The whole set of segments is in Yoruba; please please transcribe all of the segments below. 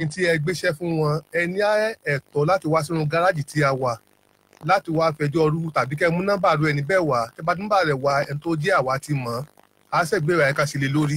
ní tí ẹ gbéṣẹ́ fún wọn ẹ ní ẹ̀tọ́ láti wá sínú gáràjì tí a wà láti wá fẹjọ́ rú tàbí kẹ́ mú nọ́mbà rú ẹni bẹ́ẹ̀ wá tẹ́ bá nọ́mbà rẹ̀ wá ẹni tó jẹ́ àwa ti mọ̀ á ṣègbéra ẹ̀ka sí lé lórí.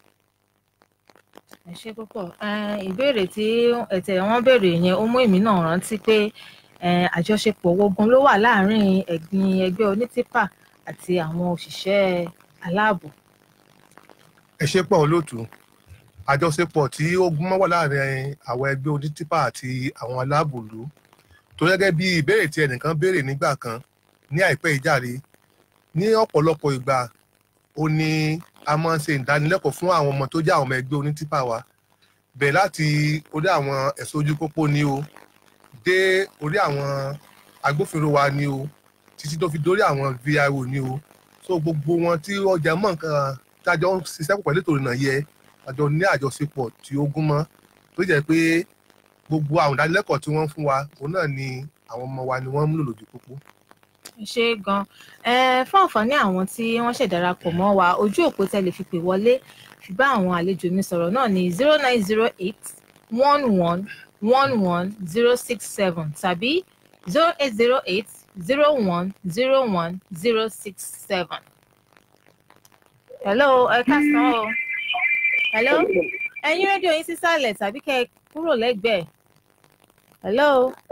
ẹ ṣe púpọ̀ ìbéèrè tí ẹ̀tẹ̀ wọn béèrè yẹn ó mú èmi náà rántí pé àjọṣepọ̀ ogun ló wà láàárín ẹ̀gbin ẹgbẹ́ onítìpà àti àwọn òṣìṣẹ́ aláàbò. ẹ ṣe pọ̀ olóòtú àjọṣepọ̀ tí ó gúnmọ́ wà láàárín àwọn ẹgbẹ́ onítìpà àti àwọn aláàbòlú tó gẹ́gẹ́ bí ìbéèrè tí ẹnìkan béèrè nígbà kan ní àìpẹ́ ìjàre ní ọ̀pọ̀lọpọ̀ ìgbà ó ní a máa ń ṣe ìdánilẹ́kọ̀ọ́ fún àwọn ọmọ tó jẹ́ àwọn ọmọ ẹgbẹ́ onítìpà wa bẹ̀rẹ̀ láti orí àwọn ẹ̀ṣọ́ ojú pópó ni o dé orí àwọn agbófinró wa ni o títí tó fi dórí àwọn vio ni o so gbogbo wọn tí ọjà mọ̀ nǹkan tájọ ń ṣiṣẹ́ pọ̀ pẹ̀lú ètò ìrìnà yẹ àjọ ní àjọṣepọ̀ tí ó gún mọ́ tó jẹ́ pé gbogbo àwọn ìdánilẹ́kọ̀ọ́ tí wọ́n fún wa òun náà ni àwọn ọmọ wa ni wọ́n ń múlò lójú pópó. ṣe gan fún àǹfààní àwọn tí wọ́n ṣèdarapọ̀ mọ́ wa ojú òpó tẹ́lẹ̀ fi pè wọlé fi bá àwọn àlejò mi sọ̀rọ̀ náà ní zero nine zero eight one one one one zero six seven tàbí zero eight zero eight zero one zero one zero six seven. hello ẹ káàsán o hello ẹ̀yin rédíò yín sísàlẹ̀ tàbí kẹ́ ẹ kúrò lẹ́gbẹ̀ẹ́ hello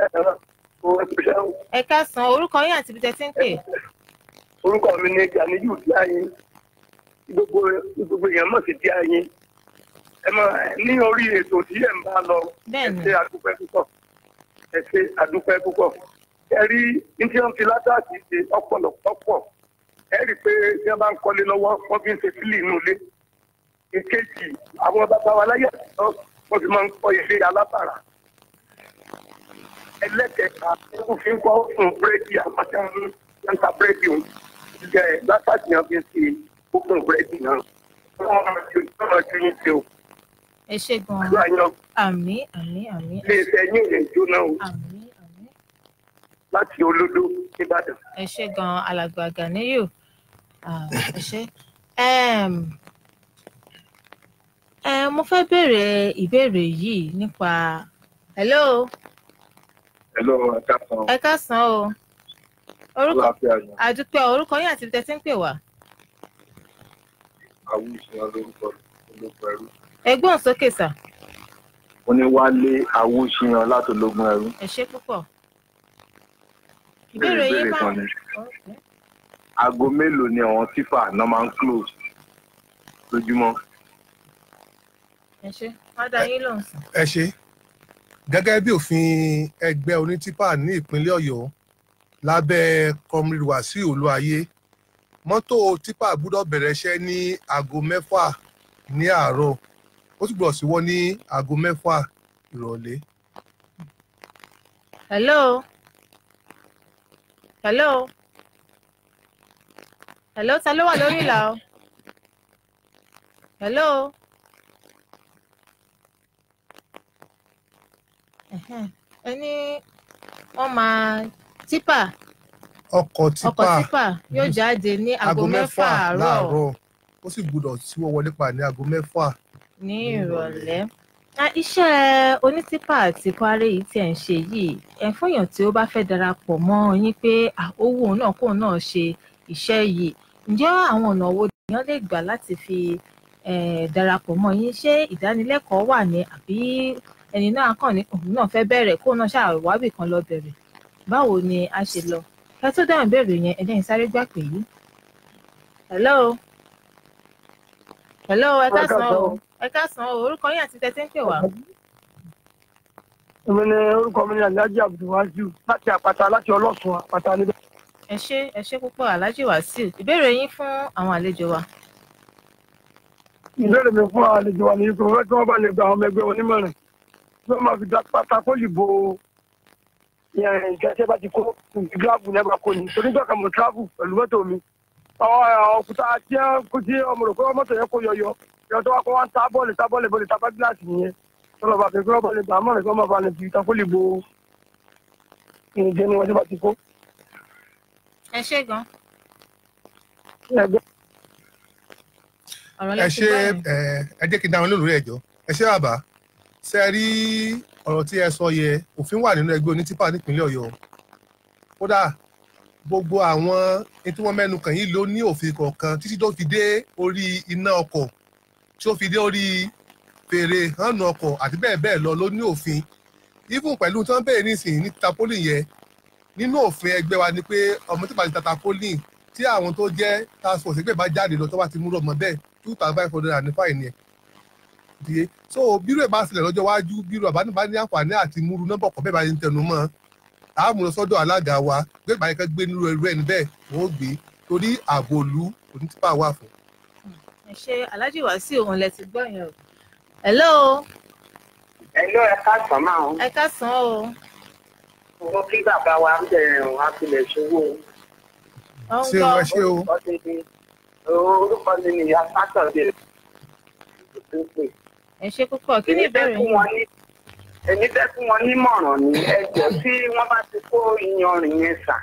ẹ káàsán orúkọ yín àti ibi tẹ́ ti ń pè. orúkọ mi ni Ganiyu Díáyín gbogbo gbogbo èèyàn mọ̀ sí Díáyín ẹ mọ ní orí ètò tí ẹ̀ ń bá lọ ẹ ṣe àdúpẹ́ púpọ̀ ẹ ṣe àdúpẹ́ púpọ̀ ẹ rí ní tí wọ́n fi látàkì ṣe ọ̀pọ̀lọpọ̀ ẹ rí i pé bí wọ́n bá ń kọ́lé lọ́wọ́ wọ́n fi ń ṣe fílì inú ilé ìkejì àwọn bàbá wa láyé àtijọ́ wọ́n fi máa ń kọ́ ilé alábàrà ẹlẹ́kẹ̀ẹ́ta wọ́n fi ń kọ́ fún búrẹ́dì àmọ́tẹ́ ń ta búrẹ́dì òun jẹ́ látàkì yẹn fi ń ṣe fún búrẹ́dì náà wọ́n máa ju yín ṣe o ẹ ṣe gan-an àmì àmì àmì. ilé iṣẹ́ yín ò lè jóná o. àmì àmì. láti olódó nìbàdàn. ẹ ṣe gan-an alàgbà Ganiyu ẹ ṣe. mo fẹ́ béèrè ìbéèrè yìí nípa hello. hello ẹ káàsán. ẹ káàsán o. orúkọ àdúpẹ́ orúkọ yín àti ibi tẹ́ ti ń pè wá. àwùjọ lórúkọ ológun ẹrú ẹgbọ́n sókè sà. ó ní wálé awúṣíyan látòlógún ẹrú. ẹ ṣé púpọ̀. ìbéèrè yín bá kan ni aago mélòó ni àwọn tífà náà máa ń close lójúmọ́. ẹ ṣé wá dá yín lóhùn sí. ẹ ṣe gẹ́gẹ́ bí òfin ẹgbẹ́ onítìpà ní ìpínlẹ̀ ọ̀yọ́ lábẹ́ comrade wàsíù olúayé mọ́tò típà gbúdọ̀ bẹ̀rẹ̀ iṣẹ́ ní aago mẹ́fà ní àárọ̀ ó sì gbọ́dọ̀ síwọ́ ní aago mẹ́fà ìrọ̀lẹ́. hello hello hello ta ló wà lórí ìlà o hello ẹni wọ́n máa tipa ọkọ̀ tipa ọkọ̀ tipa yóò jáde ní aago mẹ́fà àárọ̀ ó sì gbọ́dọ̀ síwọ́ wọlé pa ní aago mẹ́fà ní ìrọ̀lẹ́ iṣẹ́ onítìpà àti kwari yìí tí ẹ̀ ń ṣe yìí ẹ̀ fúnyàn tí ó bá fẹ́ darapọ̀ mọ́ yín pé owó náà kóun náà ṣe iṣẹ́ yìí ǹjẹ́ àwọn ọ̀nà wo èèyàn lè gbà láti fi darapọ̀ mọ́ yín ṣé ìdánilẹ́kọ̀ọ́ wà ní àbí ẹni náà kàn ní òun náà fẹ́ bẹ̀rẹ̀ kóun náà ṣàwábì kan lọ bẹ̀rẹ̀ báwo ni a ṣe lọ ẹ tó dáhùn ìbéèrè yẹn ẹ dẹ́yìn sáré gbà pé yìí hello hello ẹ káàsán o ẹ káàsán o orúkọ yín àti tẹ́tí ń pè wá. èmi ni orúkọ mi ni alhaji abdulwasiu láti àpáta láti ọlọ́sùn àpáta níbẹ̀. ẹ ṣé ẹ ṣé púpọ̀ alhaji wasiu ìbéèrè yín fún àwọn àlejò wa. ìbéèrè mi fún àwọn àlejò wa ni ipò fẹ́ tí wọ́n bá lè gba àwọn ọmọ ẹgbẹ́ onímọ̀ràn tí wọ́n máa fi dá pátákó ìbò ìjẹsẹ́ bá ti kó gíláàbù ní ẹgbàá kò ní torí jọ́ka mo travel pẹ̀lú mọ́tò mi òkúta tí kò sí ọmọ rẹ̀ kó mọ́tò yẹn kó yọyọ yọ tó wá kó wá ń ta bọ́ọ̀lù ta bọ́ọ̀lù bọ́ọ̀lù ta bá gíláàsì nìyẹn tó lọ́ọ́ bá fi kí wọ́n bá lè gbà á mọ̀ràn kí wọ́n máa bá lè fi ìtàkùlì bo ìrìnjẹ ni wọ́n ti bá ti kó. ẹ ṣé gan. ọ̀rọ̀ ẹ lẹ́sìn ṣe báyìí. ẹ ẹ jẹ́ kí n dáhùn lórí ẹ̀jọ́ ẹ ṣe bàbá ṣe rí ọ̀rọ̀ tí ẹ sọ yẹ òfin wà nínú ẹgbẹ́ onítìpà nípínlẹ̀ ọ̀yọ́ kódà gbogbo àwọn tí wọ́n mẹ́nu kàn yìí ló ní òfin kọ̀ọ̀kan títí tó fi dé orí iná ọkọ̀ tí ó fi dé orí fèrè hànú ọkọ̀ àti bẹ́ẹ̀ bẹ́ẹ̀ lọ ló ní òfin even pẹ̀lú tí wọ́n bẹ̀rẹ̀ nísìnyí ní tapoli yẹn nínú òfin ẹgbẹ́ wa ni pé ọmọ tí pàṣẹ tapoli tí àwọn tó jẹ́ task force ẹgbẹ́ bá jáde lọ tó bá ti múrò ọmọ bẹ́ẹ̀ two thousand five hundred and five ni ẹ̀ díẹ̀ so bírò ẹ̀ bá sílẹ̀ lọ́jọ́ iwájú bírò àbánibá ní àǹfààní àti múru nọ́mbà ọkọ̀ bẹ́ẹ̀ bá ń tẹnu mọ́ àmúlò sọ́dọ̀ alága wa gbé ìbáyé kan gbé nínú ẹrú ẹni bẹ́ẹ̀ wọ́n gbé torí ààbò òlu onítìpá wà fún. ẹ ṣe aláàjì wàásù òun lẹ ti gbọ́ yẹn o. hello. hello ẹ káàsán máa ń. ẹ káàsán o. mo kí bàbá wa ń bẹ̀rẹ̀ wọn á tilẹ̀ ṣòwò. ṣé o ẹ ṣé o. orúkọ mi ni ìyá sátọ̀dé. ẹ ṣe púpọ̀ kí ni ìbéèrè yín èmi fẹ́ fún wọn nímọ̀ràn ní ẹjọ́ tí wọ́n bá ti kó iyanrìn yẹn sà.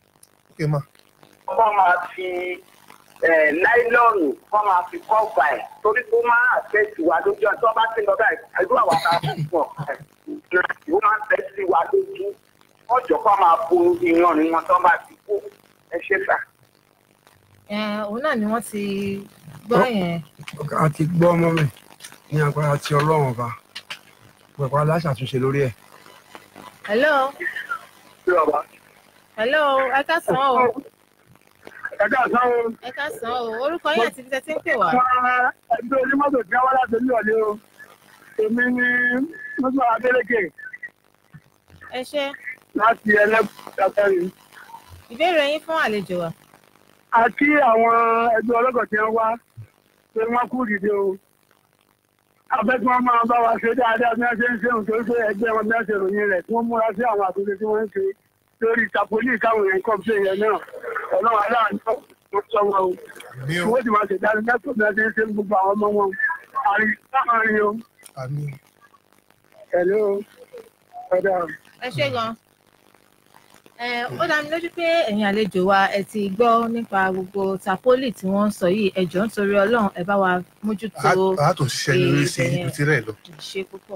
wọ́n máa fi láìlọ́ọ̀nù wọ́n máa fi kọ́ọ̀bà ẹ̀ torí kó máa àtẹ́sí wa lójú ọjọ́ bá ti lọ báyìí ẹgbẹ́ àwọn tá a fún wọn ó máa ń tẹ́sí wa lójú wọ́n jọ kó máa bo iyanrìn wọn tó bá ti kó ẹ ṣe sà. òun náà ni wọ́n ti gbọ́ yẹn. a ti gbọ́ ọmọ mi ní agbára ti ọlọ́run ọba pẹ̀pẹ́ aláṣàtúnṣe lórí ẹ̀. hello. hello ẹ káàsán o. ẹ káàsán o. ẹ káàsán o orúkọ yín àti ibi tẹ́ ti ń pè wá. ẹgbẹ́ onímọ́tò tí wọ́n wá láti ní ọ̀lẹ́ o èmi ní mọ́tò adélèké. ẹ ṣe. láti ẹlẹ́kùn ìbéèrè yín fún àlejò wa. a kí àwọn ẹgbẹ́ ọlọ́kọ̀ tí wọ́n wá pé wọ́n kú dìde o afẹ́ tí wọ́n máa bá wa ṣe dáadáa bí wọ́n ṣe ń ṣe òun torí pé ẹgbẹ́ wọn bí wọ́n ṣe ròyìn rẹ̀ tí wọ́n múra sí àwọn àtúnṣe tí wọ́n ń ṣe lórí tapoli káwọn èèyàn kọ́ ṣe yẹn náà ọlọ́run aláàánú wọn sọ wọn o wọ́n ti máa ṣe dáadáa mẹ́tò bí wọ́n ṣe ń ṣe gbogbo àwọn ọmọ wọn àrí láàárín o. ẹ̀lẹ́ o ọ̀dà. ẹ ṣe gan ó dá mi lójú pé ẹ̀yin àlejò wa ẹ ti gbọ́ nípa gbogbo tapoli tí wọ́n ń sọ yìí ẹ jọ̀ọ́ nítorí ọlọ́run ẹ bá wa mójútó a tó ṣiṣẹ́ lórí sí ibi tí rẹ̀ lọ. ṣe púpọ̀.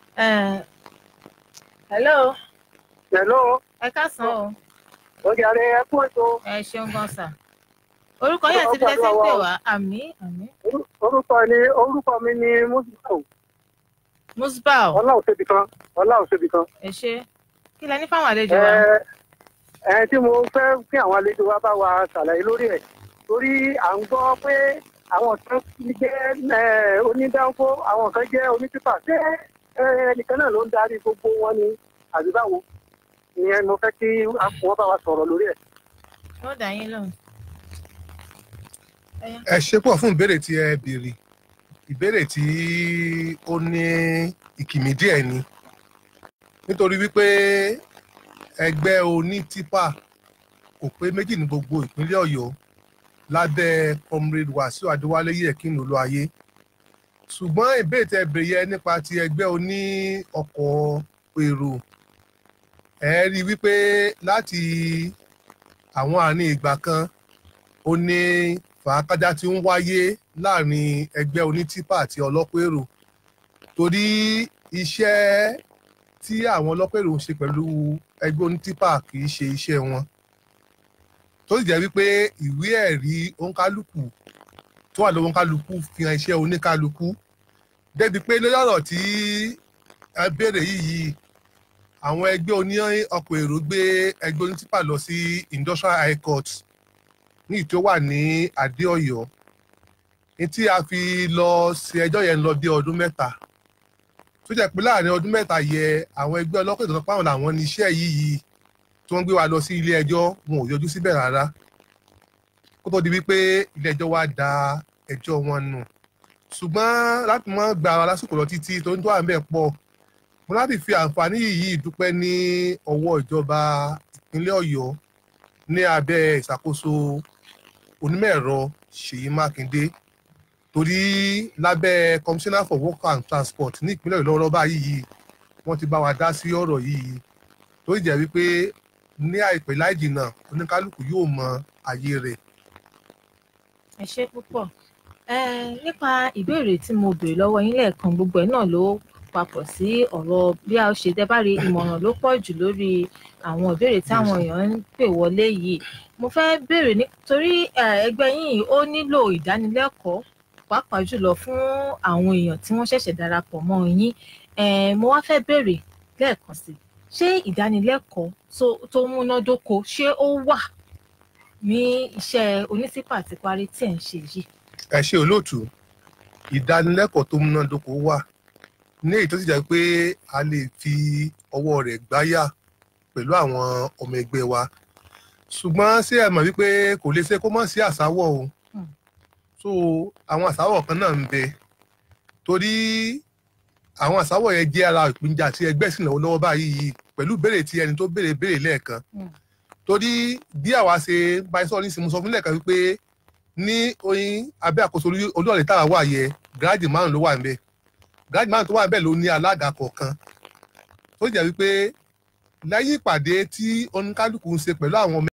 hello. hello. ẹ káàsán o. ọjà rẹ ẹ kú ètò. ẹ ṣeun gan sà. orúkọ yẹn ti fi tẹ́tí pè wá àmì àmì. orúkọ ni orúkọ mi ni musbau. musbau. ọlá òṣèbí kan ọlá òṣèbí kan. ẹ ṣe kí lẹ ní fáwọn àlejò wa. ẹ tí mo fẹ́ kí àwọn àlejò wa bá wa ṣàlàyé lórí ẹ̀ torí à ń gbọ́ pé àwọn kan jẹ́ onídàáfó àwọn kan jẹ́ onítìpà ṣé ẹnìkan náà ló ń darí gbogbo wọn ni àbí báwo ìyẹn mo fẹ́ kí wọ́n bá wa sọ̀rọ̀ lórí ẹ̀. ó dà yín lóhùn. ẹ ṣe pọ̀ fún ìbéèrè tí ẹ béèrè ìbéèrè tí ó ní ìkìmí díẹ̀ ni nítorí wípé ẹgbẹ́ onítìpà kò pé méjì ní gbogbo ìpínlẹ̀ ọ̀yọ́ lábẹ́ comrade wàsíù adéwálé yẹ̀kín ló ayé ṣùgbọ́n ìbéèrè tẹ bèrè yẹ nípa ti ẹgbẹ́ oní ọkọ̀ èrò ẹ rí i wípé láti àwọn àárín ìgbà kan ó ní fàákájá tí ń wáyé láàrin ẹgbẹ́ onítìpà àti ọlọ́pọ̀ èrò torí iṣẹ́ tí àwọn ọlọ́pọ̀ èrò ń ṣe pẹ̀lú ẹgbẹ́ onítìpà kì í ṣe iṣẹ́ wọn tó sì jẹ́ wípé ìwé ẹ̀rí oníkálukú tó wà lọ́wọ́ oníkálukú fi hàn iṣẹ́ oníkálukú débi pé lórí ọ̀rọ̀ tí ẹ béèrè yìí àwọn ẹgbẹ́ oní ọkọ̀ èrò gbé ẹgbẹ́ onítìpà lọ sí industrial high court ní ìtò wà ní adéọ̀yọ́ ní tí a fi lọ sí ẹjọ́ yẹn lọ bí ọdún mẹ́ta tó jẹ́ pé láàrin ọdún mẹ́ta yẹ àwọn ẹgbẹ́ ọlọ́pàá ìtọ́jú pàwọn làwọn ní iṣẹ́ yìí yìí tí wọ́n gbé wa lọ sí ilé ẹjọ́ wọn ò yọjú síbẹ̀ rárá kó tó di wípé ilé ẹjọ́ wa da ẹjọ́ wọn nù ṣùgbọ́n láti mọ́ gba ara lásìkò lọ títí tó ń tó à ń bẹ̀ pọ̀ mo láti fi àǹfààní yìí dúpẹ́ ní ọwọ́ ìjọba ìpínlẹ̀ ọ̀yọ́ ní abẹ́ ìṣàkóso onímọ̀ ẹ̀rọ ṣèyí mákindé torí lábẹ́ commissioner for work and transport ní ìpínlẹ̀ ọ̀yọ́ lọ́wọ́lọ́wọ́ báyìí wọ́n ti bá wa dá sí ọ̀rọ̀ yìí tó jẹ́ wípé ní àìpẹ́ láì jìnnà oníkálukú yóò mọ ayé rẹ̀. ẹ ṣe púpọ̀ nípa ìbéèrè tí mo béèrè lọ́wọ́ yín lẹ́ẹ̀kan gbogbo ẹ̀ náà ló papọ̀ sí ọ̀rọ̀ bí a ṣe dẹ́bàrí ìmọ̀ràn ló pọ̀ jù lórí àwọn ìbéèrè táwọn èèyàn ń pè wọlé yìí mo fẹ́ béèrè nítorí ẹgbẹ́ yìí ó nílò ìdánilẹ́kọ̀ọ́ pàápàá jùlọ fún àwọn èèyàn tí wọ́n ṣẹ̀ṣẹ̀ darapọ̀ mọ́ yín mo wá fẹ́ béèrè lẹ́ẹ̀kan sí ṣé ìdánilẹ́kọ̀ọ́ tó múnádóko ṣé ó wà ní iṣẹ́ onísípà àti parí tí ẹ̀ ń ṣe yìí. ẹ ṣe olóòtú ìdánilẹ́kọ̀ọ́ tó múnádóko wà ní èyí tó sì jẹ́ pé a lè fi ọwọ́ rẹ̀ gbáyà pẹ̀lú àwọn ọmọ ẹgbẹ́ wa ṣùgbọ́n ṣé ẹ mọ̀ wípé kò lè ṣe kó mọ̀ sí àsáwọ̀ o so àwọn àsáwọ̀ kan náà ń bẹ torí àwọn àsáwọ̀ yẹn jẹ́ ara ìpínjà tí ẹgbẹ́ sì náwó lọ́wọ́ báyìí pẹ̀lú béèrè tí ẹni tó béèrè béèrè lẹ́ẹ̀kan torí bí àwa ṣe bá ẹ sọ̀rọ̀ ní ìsinmi sọ fún lẹ́ẹ̀kan wípé ní oyin abẹ́ àkóso olúọ̀lẹ̀ táwa wà yẹ gíráàdì márùn ló wà níbẹ̀ gíráàdì márùn tó wà níbẹ̀ ló ní alága kọ̀ọ̀kan tó jẹ́ wípé lẹ́yìn ìpàdé tí oníkálukú ń ṣe pẹ̀lú àwọn ọmọ